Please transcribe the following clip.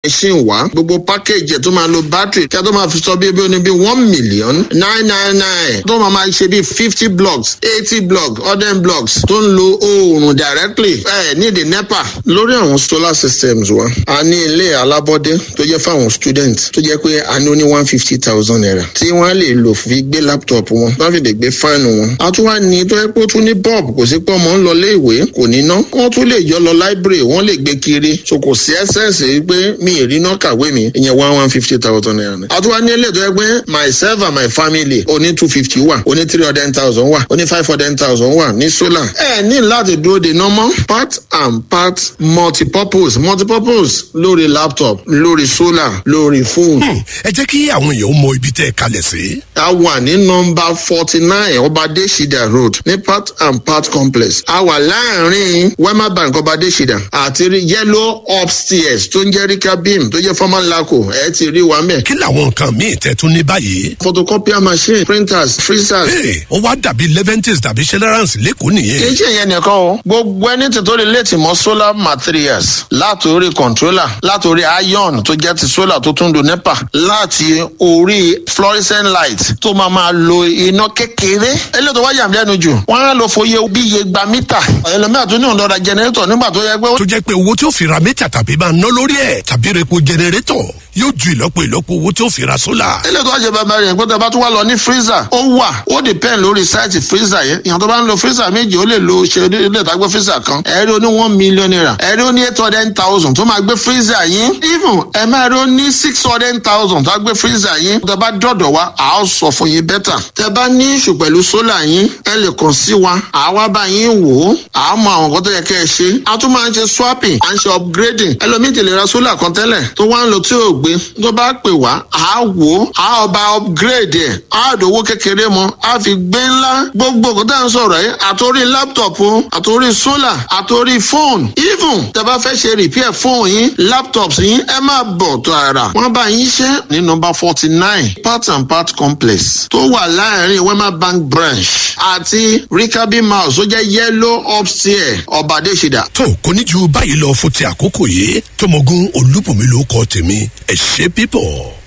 machine wá gbogbo package ẹ̀ tó máa lo battery kí a tó máa fi sọ bí bí bí one million nine nine nine tó máa máa ṣe bí fifty blocks eighty blocks hundred blocks tó ń lo oòrùn directly ẹ ní the nepa lórí àwọn solar systems wa a ní ilé alábọ́dé tó jẹ́ fáwọn students tó jẹ́ pé a ní ó ní one fifty thousand naira tí wọ́n á lè lò fi gbé laptop wọn wọ́n fi lè gbé fáànù wọn a tún wá ní tó yẹ pé ó tún ní bulb kò sí pé ọmọ ń lọ ilé ìwé kò ní ná wọ́n tún lè yọ lọ library wọ́n lè gbé kiri so kò sí ẹsẹ̀nsì pé mi ì rí ná kàwé mi ìyẹn one one fifty thousand naira ni. a tún wá ní ilé tó yẹ pé myself and my family oní two fifty wà oní three hundred thousand wà oní five hundred thousand wà ní solar. ẹ ní láti dúró de normal part and part multipurpose multipurpose lórí laptop lórí solar lórí phone. ẹ jẹ́ kí àwọn èèyàn mọ ibi tẹ́ ẹ kalẹ̀ sí. a wà ní nọmba forty nine ọbadé shida road ní part and part complex a wà láàrin wema bank ọbadé shida àti yellow upstairs tó ń jẹ́ rika beam tó jẹ́ former laco ẹ ti rí wa mẹ́. kí làwọn nǹkan míì tẹ́ tún ní báyìí. photocopier machine printers freezers. ee ó wá dàbí leventis tàbí celeranc lẹ́kọ̀ọ́ nìyẹn. kì í ṣe ìyẹn nìkan o gbogbo ẹni tí tó lè létí mọ solar materials látòrí controller látòrí iron tó jẹ́ ti solar tó tún do nepa láti orí fluorescent light tó máa máa lo iná kékeré eléyìí tó wá yàm lẹ́nu jù wọ́n á lọ fòye bí iye gba mítà ẹlòmíà tó ní òun lọ́ra generator nígbà tó yẹ pé. tó jẹ́ pé owó tí ó fi ra mítà tàbí máa ná lórí ẹ̀ tàbí repo generator yóò ju ìlọ́po ìlọ́po owó tí ó fi ra sólà. eléyìí tó wá jẹ bàbá rẹ̀ pé tó bá tún wá lọ ní freezer ó wà ó depend lórí sáìtì freezer yẹn ìyàn tó bá ń lo freezer méjì ó lè lo ṣe ilé ìtagbé freezer kan ẹ̀rí ó ní one million naira ẹ̀rí ó ní eight hundred thousand tó máa gbé freezer yín even ẹ̀ máa rí ó ní six hundred thousand tó gbé freezer yín tó bá dọ̀dọ̀ wa à á sọ fún yín bẹ́tà tẹ bá ní ìṣù pẹ̀lú sólà yín ẹ lè kàn sí wa àwa bá yín wò ó à á mọ àwọn nǹkan tó yẹ kẹ́ ẹ ṣe a tún máa ń ṣe swapping à ń ṣe upgrading ẹlòmíì ti lè ra sólà kan tẹ́lẹ̀ tó wá ń lo tí ò gbé tó bá pè wá à á wò ó à á ọba upgrade ẹ̀ á dòwó kékeré mọ́ á fi gbé ńlá gbogbo nǹkan tá à ń sọ̀rọ̀ yìí àtòrí laptop o àtòrí sólà àtòrí phone even tẹ bá fẹ́ ṣe repair phone yín laptops yín ẹ máa bọ̀ tó ara wọ́n bá yín ṣe ní nọmba forty nine part and part complex tó wà láàrin wema bank branch àti rikabi mouse tó jẹ́ yellow upstairs ọ̀bàdéṣidà. tó kò ní ju báyìí lọ fún ti àkókò yìí tọmọgún olúbùnmi ló kọ tèmi ẹ ṣe pípọ̀.